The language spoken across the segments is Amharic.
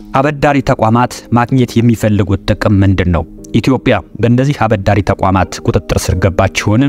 አበዳሪ ተቋማት ማግኘት የሚፈልጉት ጥቅም ምንድን ነው? ኢትዮጵያ በእነዚህ አበዳሪ ተቋማት ቁጥጥር ስር ገባችውን?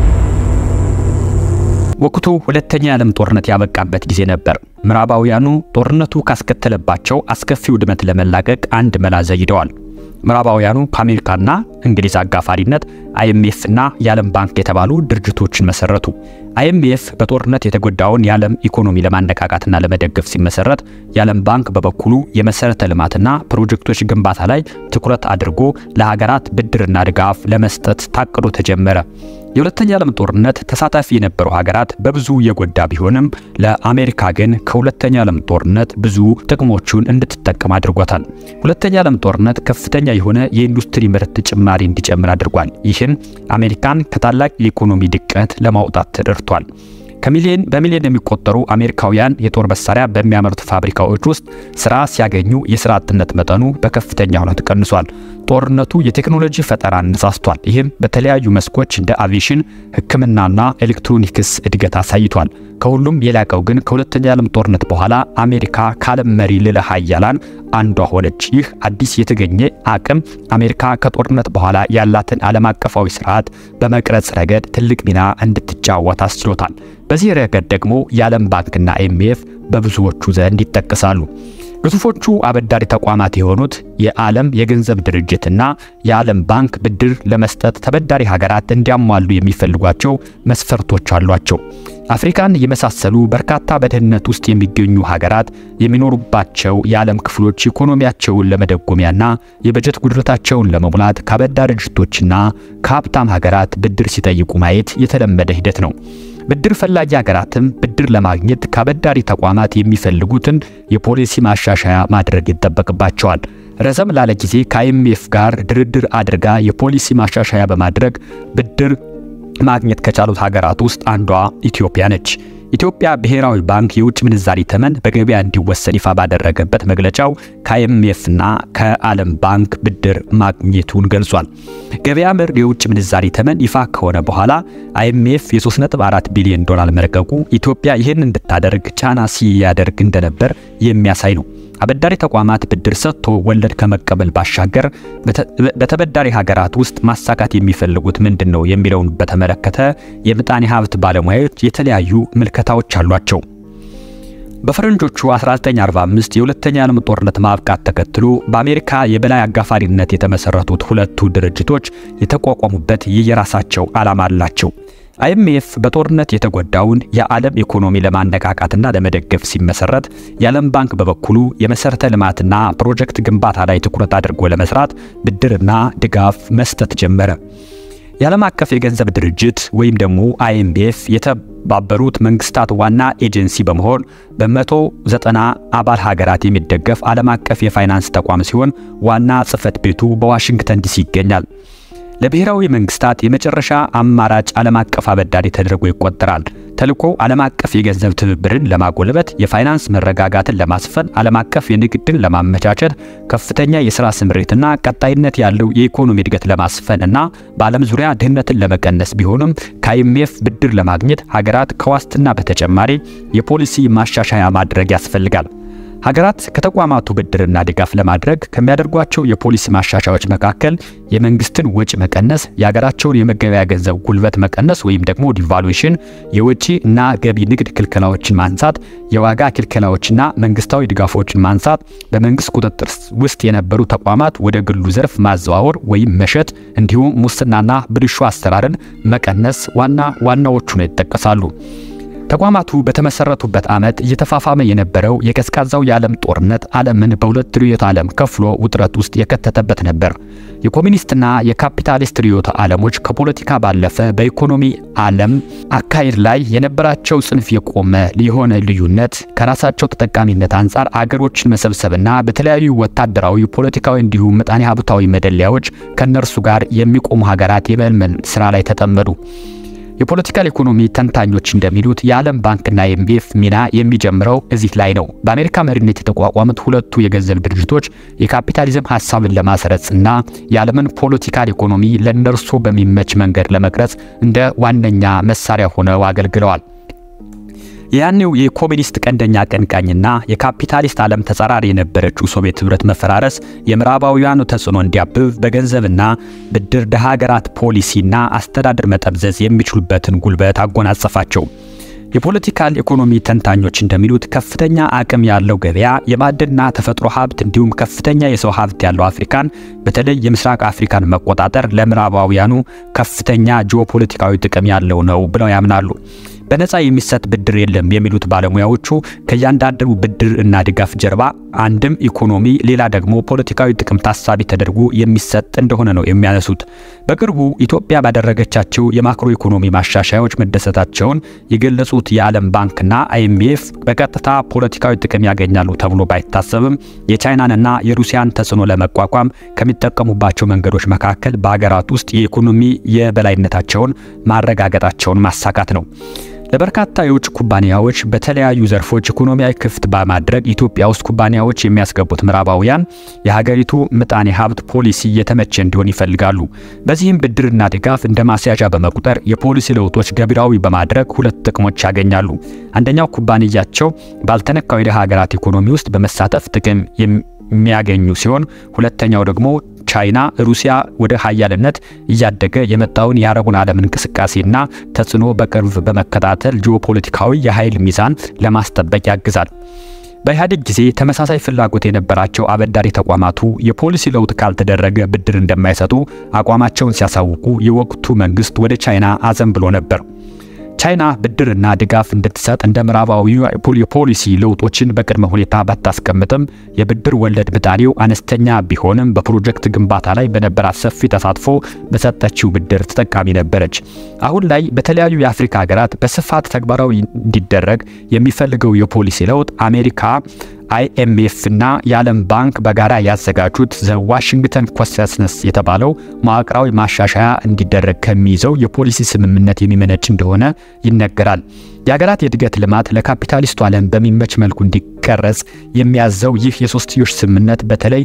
ወቅቱ ሁለተኛ የዓለም ጦርነት ያበቃበት ጊዜ ነበር። ምዕራባውያኑ ጦርነቱ ካስከተለባቸው አስከፊ ውድመት ለመላቀቅ አንድ መላ ዘይደዋል። ምዕራባውያኑ ከአሜሪካና እንግሊዝ አጋፋሪነት አይኤምኤፍ እና የዓለም ባንክ የተባሉ ድርጅቶችን መሰረቱ። አይኤምኤፍ በጦርነት የተጎዳውን የዓለም ኢኮኖሚ ለማነቃቃትና ለመደገፍ ሲመሰረት፣ የዓለም ባንክ በበኩሉ የመሰረተ ልማትና ፕሮጀክቶች ግንባታ ላይ ትኩረት አድርጎ ለሀገራት ብድርና ድጋፍ ለመስጠት ታቅዶ ተጀመረ። የሁለተኛ ዓለም ጦርነት ተሳታፊ የነበሩ ሀገራት በብዙ የጎዳ ቢሆንም ለአሜሪካ ግን ከሁለተኛ ዓለም ጦርነት ብዙ ጥቅሞቹን እንድትጠቀም አድርጓታል። ሁለተኛ ዓለም ጦርነት ከፍተኛ የሆነ የኢንዱስትሪ ምርት ጭማሪ እንዲጨምር አድርጓል። ይህም አሜሪካን ከታላቅ የኢኮኖሚ ድቀት ለማውጣት ተደርቷል። ከሚሊዮን በሚሊዮን የሚቆጠሩ አሜሪካውያን የጦር መሳሪያ በሚያመርቱ ፋብሪካዎች ውስጥ ስራ ሲያገኙ የስራ አጥነት መጠኑ በከፍተኛ ሁኔታ ቀንሷል። ጦርነቱ የቴክኖሎጂ ፈጠራን አነሳስቷል። ይህም በተለያዩ መስኮች እንደ አቪዬሽን፣ ሕክምናና ኤሌክትሮኒክስ እድገት አሳይቷል። ከሁሉም የላቀው ግን ከሁለተኛ ዓለም ጦርነት በኋላ አሜሪካ ከዓለም መሪ ልዕለ ሀያላን አንዷ ሆነች። ይህ አዲስ የተገኘ አቅም አሜሪካ ከጦርነት በኋላ ያላትን ዓለም አቀፋዊ ስርዓት በመቅረጽ ረገድ ትልቅ ሚና እንድትጫወት አስችሎታል። በዚህ ረገድ ደግሞ የዓለም ባንክና አይኤምኤፍ በብዙዎቹ ዘንድ ይጠቀሳሉ። ግዙፎቹ አበዳሪ ተቋማት የሆኑት የዓለም የገንዘብ ድርጅትና የዓለም ባንክ ብድር ለመስጠት ተበዳሪ ሀገራት እንዲያሟሉ የሚፈልጓቸው መስፈርቶች አሏቸው። አፍሪካን የመሳሰሉ በርካታ በድህነት ውስጥ የሚገኙ ሀገራት የሚኖሩባቸው የዓለም ክፍሎች ኢኮኖሚያቸውን ለመደጎሚያና የበጀት ጉድለታቸውን ለመሙላት ከአበዳሪ ድርጅቶችና ከሀብታም ሀገራት ብድር ሲጠይቁ ማየት የተለመደ ሂደት ነው። ብድር ፈላጊ ሀገራትም ብድር ለማግኘት ከአበዳሪ ተቋማት የሚፈልጉትን የፖሊሲ ማሻሻያ ማድረግ ይጠበቅባቸዋል። ረዘም ላለ ጊዜ ከአይኤምኤፍ ጋር ድርድር አድርጋ የፖሊሲ ማሻሻያ በማድረግ ብድር ማግኘት ከቻሉት ሀገራት ውስጥ አንዷ ኢትዮጵያ ነች። ኢትዮጵያ ብሔራዊ ባንክ የውጭ ምንዛሪ ተመን በገበያ እንዲወሰን ይፋ ባደረገበት መግለጫው ከአይኤምኤፍና ከዓለም ባንክ ብድር ማግኘቱን ገልጿል። ገበያ መር የውጭ ምንዛሪ ተመን ይፋ ከሆነ በኋላ አይኤምኤፍ የ3.4 ቢሊዮን ዶላር መለቀቁ ኢትዮጵያ ይህን እንድታደርግ ጫና ሲያደርግ እንደነበር የሚያሳይ ነው። አበዳሪ ተቋማት ብድር ሰጥቶ ወለድ ከመቀበል ባሻገር በተበዳሪ ሀገራት ውስጥ ማሳካት የሚፈልጉት ምንድን ነው የሚለውን በተመለከተ የምጣኔ ሀብት ባለሙያዎች የተለያዩ ምልከታዎች አሏቸው። በፈረንጆቹ 1945 የሁለተኛ ዓለም ጦርነት ማብቃት ተከትሎ በአሜሪካ የበላይ አጋፋሪነት የተመሰረቱት ሁለቱ ድርጅቶች የተቋቋሙበት የየራሳቸው ዓላማ አላቸው። አይኤምኤፍ በጦርነት የተጎዳውን የዓለም ኢኮኖሚ ለማነቃቃትና ለመደገፍ ሲመሰረት፣ የዓለም ባንክ በበኩሉ የመሰረተ ልማትና ፕሮጀክት ግንባታ ላይ ትኩረት አድርጎ ለመስራት ብድርና ድጋፍ መስጠት ጀመረ። የዓለም አቀፍ የገንዘብ ድርጅት ወይም ደግሞ አይኤምኤፍ የተባበሩት መንግስታት ዋና ኤጀንሲ በመሆን በ190 አባል ሀገራት የሚደገፍ ዓለም አቀፍ የፋይናንስ ተቋም ሲሆን ዋና ጽህፈት ቤቱ በዋሽንግተን ዲሲ ይገኛል። ለብሔራዊ መንግስታት የመጨረሻ አማራጭ ዓለም አቀፍ አበዳሪ ተደርጎ ይቆጠራል። ተልዕኮ ዓለም አቀፍ የገንዘብ ትብብርን ለማጎልበት፣ የፋይናንስ መረጋጋትን ለማስፈን፣ ዓለም አቀፍ የንግድን ለማመቻቸት፣ ከፍተኛ የሥራ ስምሪትና ቀጣይነት ያለው የኢኮኖሚ እድገት ለማስፈን እና በዓለም ዙሪያ ድህነትን ለመቀነስ ቢሆንም ከአይኤምኤፍ ብድር ለማግኘት ሀገራት ከዋስትና በተጨማሪ የፖሊሲ ማሻሻያ ማድረግ ያስፈልጋል። ሀገራት ከተቋማቱ ብድርና ድጋፍ ለማድረግ ከሚያደርጓቸው የፖሊሲ ማሻሻያዎች መካከል የመንግስትን ወጪ መቀነስ፣ የሀገራቸውን የመገበያ ገንዘብ ጉልበት መቀነስ ወይም ደግሞ ዲቫሉዌሽን፣ የወጪ እና ገቢ ንግድ ክልከላዎችን ማንሳት፣ የዋጋ ክልከላዎችና መንግስታዊ ድጋፎችን ማንሳት፣ በመንግስት ቁጥጥር ውስጥ የነበሩ ተቋማት ወደ ግሉ ዘርፍ ማዘዋወር ወይም መሸጥ፣ እንዲሁም ሙስናና ብልሹ አሰራርን መቀነስ ዋና ዋናዎቹ ነው ይጠቀሳሉ። ተቋማቱ በተመሰረቱበት ዓመት እየተፋፋመ የነበረው የቀዝቃዛው የዓለም ጦርነት ዓለምን በሁለት ርዕዮተ ዓለም ከፍሎ ውጥረት ውስጥ የከተተበት ነበር። የኮሚኒስትና የካፒታሊስት ርዕዮተ ዓለሞች ከፖለቲካ ባለፈ በኢኮኖሚ ዓለም አካሄድ ላይ የነበራቸው ጽንፍ የቆመ የሆነ ልዩነት ከራሳቸው ተጠቃሚነት አንጻር አገሮችን መሰብሰብና በተለያዩ ወታደራዊ፣ ፖለቲካዊ እንዲሁም ምጣኔ ሀብታዊ መደለያዎች ከእነርሱ ጋር የሚቆሙ ሀገራት የመልመል ስራ ላይ ተጠመዱ። የፖለቲካል ኢኮኖሚ ተንታኞች እንደሚሉት የዓለም ባንክና የኤምኤፍ ሚና የሚጀምረው እዚህ ላይ ነው። በአሜሪካ መሪነት የተቋቋሙት ሁለቱ የገንዘብ ድርጅቶች የካፒታሊዝም ሀሳብን ለማስረጽ እና የዓለምን ፖለቲካል ኢኮኖሚ ለእነርሱ በሚመች መንገድ ለመቅረጽ እንደ ዋነኛ መሳሪያ ሆነው አገልግለዋል። ያኔው የኮሚኒስት ቀንደኛ አቀንቃኝና የካፒታሊስት ዓለም ተጻራሪ የነበረችው ሶቪየት ኅብረት መፈራረስ የምዕራባውያኑ ተጽዕኖ እንዲያብብ በገንዘብና ብድር ደሃ ሀገራት ፖሊሲና አስተዳደር መጠምዘዝ የሚችሉበትን ጉልበት አጎናጸፋቸው። የፖለቲካል ኢኮኖሚ ተንታኞች እንደሚሉት ከፍተኛ አቅም ያለው ገበያ፣ የማዕድንና ተፈጥሮ ሀብት እንዲሁም ከፍተኛ የሰው ሀብት ያለው አፍሪካን በተለይ የምስራቅ አፍሪካን መቆጣጠር ለምዕራባውያኑ ከፍተኛ ጂኦፖለቲካዊ ጥቅም ያለው ነው ብለው ያምናሉ። በነፃ የሚሰጥ ብድር የለም የሚሉት ባለሙያዎቹ ከእያንዳንዱ ብድር እና ድጋፍ ጀርባ አንድም ኢኮኖሚ ሌላ ደግሞ ፖለቲካዊ ጥቅም ታሳቢ ተደርጎ የሚሰጥ እንደሆነ ነው የሚያነሱት። በቅርቡ ኢትዮጵያ ባደረገቻቸው የማክሮ ኢኮኖሚ ማሻሻያዎች መደሰታቸውን የገለጹት የዓለም ባንክና አይኤምኤፍ በቀጥታ ፖለቲካዊ ጥቅም ያገኛሉ ተብሎ ባይታሰብም የቻይናንና የሩሲያን ተጽዕኖ ለመቋቋም ከሚጠቀሙባቸው መንገዶች መካከል በሀገራት ውስጥ የኢኮኖሚ የበላይነታቸውን ማረጋገጣቸውን ማሳካት ነው። ለበርካታ የውጭ ኩባንያዎች በተለያዩ ዘርፎች ኢኮኖሚያዊ ክፍት በማድረግ ኢትዮጵያ ውስጥ ኩባንያዎች የሚያስገቡት ምዕራባውያን የሀገሪቱ ምጣኔ ሀብት ፖሊሲ የተመቸ እንዲሆን ይፈልጋሉ። በዚህም ብድርና ድጋፍ እንደ ማስያዣ በመቁጠር የፖሊሲ ለውጦች ገቢራዊ በማድረግ ሁለት ጥቅሞች ያገኛሉ። አንደኛው ኩባንያቸው ባልተነካው የደሃ ሀገራት ኢኮኖሚ ውስጥ በመሳተፍ ጥቅም የሚያገኙ ሲሆን ሁለተኛው ደግሞ ቻይና ሩሲያ ወደ ሀያልነት እያደገ የመጣውን የአረቡን ዓለም እንቅስቃሴና ተጽዕኖ በቅርብ በመከታተል ጂኦፖለቲካዊ የኃይል ሚዛን ለማስጠበቅ ያግዛል። በኢህአዴግ ጊዜ ተመሳሳይ ፍላጎት የነበራቸው አበዳሪ ተቋማቱ የፖሊሲ ለውጥ ካልተደረገ ብድር እንደማይሰጡ አቋማቸውን ሲያሳውቁ የወቅቱ መንግስት ወደ ቻይና አዘንብሎ ነበር። ቻይና ብድርና ድጋፍ እንድትሰጥ እንደ ምዕራባዊ የፖሊሲ ለውጦችን በቅድመ ሁኔታ ባታስቀምጥም የብድር ወለድ ምጣኔው አነስተኛ ቢሆንም በፕሮጀክት ግንባታ ላይ በነበራት ሰፊ ተሳትፎ በሰጠችው ብድር ተጠቃሚ ነበረች። አሁን ላይ በተለያዩ የአፍሪካ ሀገራት በስፋት ተግባራዊ እንዲደረግ የሚፈልገው የፖሊሲ ለውጥ አሜሪካ አይኤምኤፍ እና የዓለም ባንክ በጋራ ያዘጋጁት ዘ ዋሽንግተን ኮንሰንሰስ የተባለው መዋቅራዊ ማሻሻያ እንዲደረግ ከሚይዘው የፖሊሲ ስምምነት የሚመነጭ እንደሆነ ይነገራል። የሀገራት የእድገት ልማት ለካፒታሊስቱ ዓለም በሚመች መልኩ እንዲቀረጽ የሚያዘው ይህ የሶስትዮሽ ስምምነት በተለይ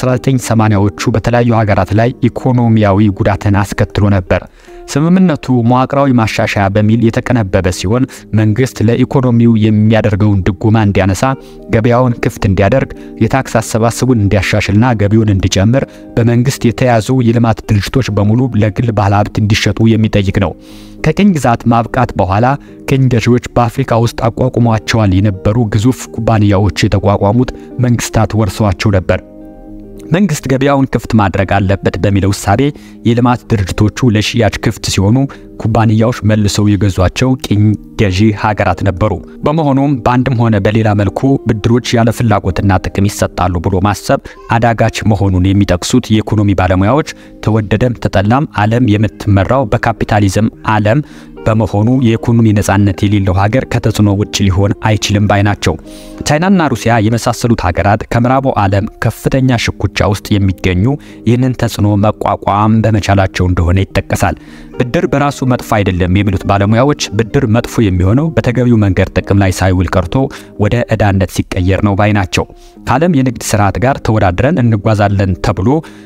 በ1980ዎቹ በተለያዩ ሀገራት ላይ ኢኮኖሚያዊ ጉዳትን አስከትሎ ነበር። ስምምነቱ መዋቅራዊ ማሻሻያ በሚል የተቀነበበ ሲሆን መንግስት ለኢኮኖሚው የሚያደርገውን ድጎማ እንዲያነሳ፣ ገበያውን ክፍት እንዲያደርግ፣ የታክስ አሰባሰቡን እንዲያሻሽልና ገቢውን እንዲጨምር፣ በመንግስት የተያዙ የልማት ድርጅቶች በሙሉ ለግል ባለሀብት እንዲሸጡ የሚጠይቅ ነው። ከቅኝ ግዛት ማብቃት በኋላ ቅኝ ገዢዎች በአፍሪካ ውስጥ አቋቁሟቸዋል የነበሩ ግዙፍ ኩባንያዎች የተቋቋሙት መንግስታት ወርሰዋቸው ነበር። መንግስት ገበያውን ክፍት ማድረግ አለበት በሚለው እሳቤ የልማት ድርጅቶቹ ለሽያጭ ክፍት ሲሆኑ ኩባንያዎች መልሰው የገዟቸው ቅኝ ገዢ ሀገራት ነበሩ። በመሆኑም በአንድም ሆነ በሌላ መልኩ ብድሮች ያለ ፍላጎትና ጥቅም ይሰጣሉ ብሎ ማሰብ አዳጋች መሆኑን የሚጠቅሱት የኢኮኖሚ ባለሙያዎች ተወደደም ተጠላም ዓለም የምትመራው በካፒታሊዝም ዓለም በመሆኑ የኢኮኖሚ ነጻነት የሌለው ሀገር ከተጽዕኖ ውጭ ሊሆን አይችልም ባይ ናቸው። ቻይናና ሩሲያ የመሳሰሉት ሀገራት ከምዕራቡ ዓለም ከፍተኛ ሽኩቻ ውስጥ የሚገኙ ይህንን ተጽዕኖ መቋቋም በመቻላቸው እንደሆነ ይጠቀሳል። ብድር በራሱ መጥፎ አይደለም የሚሉት ባለሙያዎች ብድር መጥፎ የሚሆነው በተገቢው መንገድ ጥቅም ላይ ሳይውል ቀርቶ ወደ ዕዳነት ሲቀየር ነው ባይ ናቸው። ከዓለም የንግድ ስርዓት ጋር ተወዳድረን እንጓዛለን ተብሎ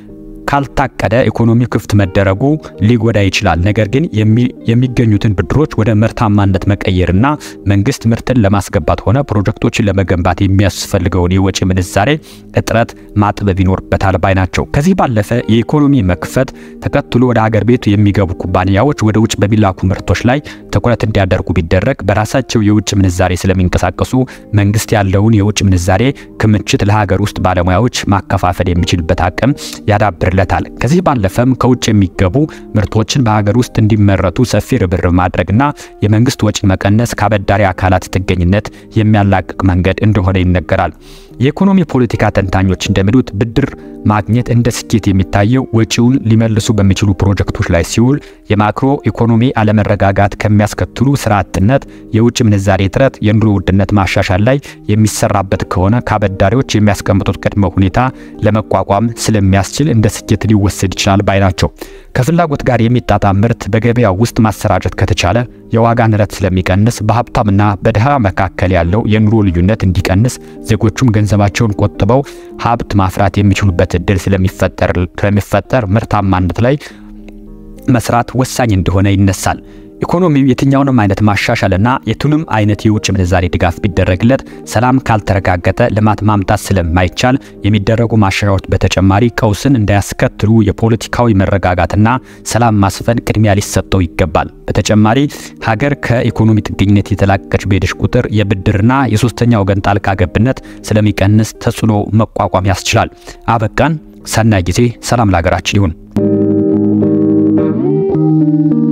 ካልታቀደ ኢኮኖሚ ክፍት መደረጉ ሊጎዳ ይችላል። ነገር ግን የሚገኙትን ብድሮች ወደ ምርታማነት መቀየርና መንግስት ምርትን ለማስገባት ሆነ ፕሮጀክቶችን ለመገንባት የሚያስፈልገውን የወጪ ምንዛሬ እጥረት ማጥበብ ይኖርበታል ባይ ናቸው። ከዚህ ባለፈ የኢኮኖሚ መክፈት ተከትሎ ወደ ሀገር ቤቱ የሚገቡ ኩባንያዎች ወደ ውጭ በሚላኩ ምርቶች ላይ ትኩረት እንዲያደርጉ ቢደረግ በራሳቸው የውጭ ምንዛሬ ስለሚንቀሳቀሱ መንግስት ያለውን የውጭ ምንዛሬ ክምችት ለሀገር ውስጥ ባለሙያዎች ማከፋፈል የሚችልበት አቅም ያዳብርለታል። ከዚህ ባለፈም ከውጭ የሚገቡ ምርቶችን በሀገር ውስጥ እንዲመረቱ ሰፊ ርብርብ ማድረግና የመንግስት ወጪ መቀነስ ከአበዳሪ አካላት ጥገኝነት የሚያላቅቅ መንገድ እንደሆነ ይነገራል። የኢኮኖሚ ፖለቲካ ተንታኞች እንደሚሉት ብድር ማግኘት እንደ ስኬት የሚታየው ወጪውን ሊመልሱ በሚችሉ ፕሮጀክቶች ላይ ሲውል የማክሮ ኢኮኖሚ አለመረጋጋት ከሚያስከትሉ ስራ አጥነት፣ የውጭ ምንዛሬ እጥረት፣ የኑሮ ውድነት ማሻሻል ላይ የሚሰራበት ከሆነ ከአበዳሪዎች የሚያስቀምጡት ቅድመ ሁኔታ ለመቋቋም ስለሚያስችል እንደ ስኬት ሊወሰድ ይችላል ባይ ናቸው። ከፍላጎት ጋር የሚጣጣም ምርት በገበያው ውስጥ ማሰራጨት ከተቻለ የዋጋ ንረት ስለሚቀንስ በሀብታምና በድሃ መካከል ያለው የኑሮ ልዩነት እንዲቀንስ ዜጎቹም ገንዘባቸውን ቆጥበው ሀብት ማፍራት የሚችሉበት እድል ስለሚፈጠር ምርታማነት ላይ መስራት ወሳኝ እንደሆነ ይነሳል። ኢኮኖሚው የትኛውንም አይነት ማሻሻልና የቱንም አይነት የውጭ ምንዛሬ ድጋፍ ቢደረግለት ሰላም ካልተረጋገጠ ልማት ማምጣት ስለማይቻል የሚደረጉ ማሻሻያዎች በተጨማሪ ቀውስን እንዳያስከትሉ የፖለቲካዊ መረጋጋትና ሰላም ማስፈን ቅድሚያ ሊሰጠው ይገባል። በተጨማሪ ሀገር ከኢኮኖሚ ጥገኝነት የተላቀቀች በሄደች ቁጥር የብድርና የሶስተኛ ወገን ጣልቃ ገብነት ስለሚቀንስ ተጽዕኖ መቋቋም ያስችላል። አበቃን። ሰናይ ጊዜ። ሰላም ለሀገራችን ይሁን።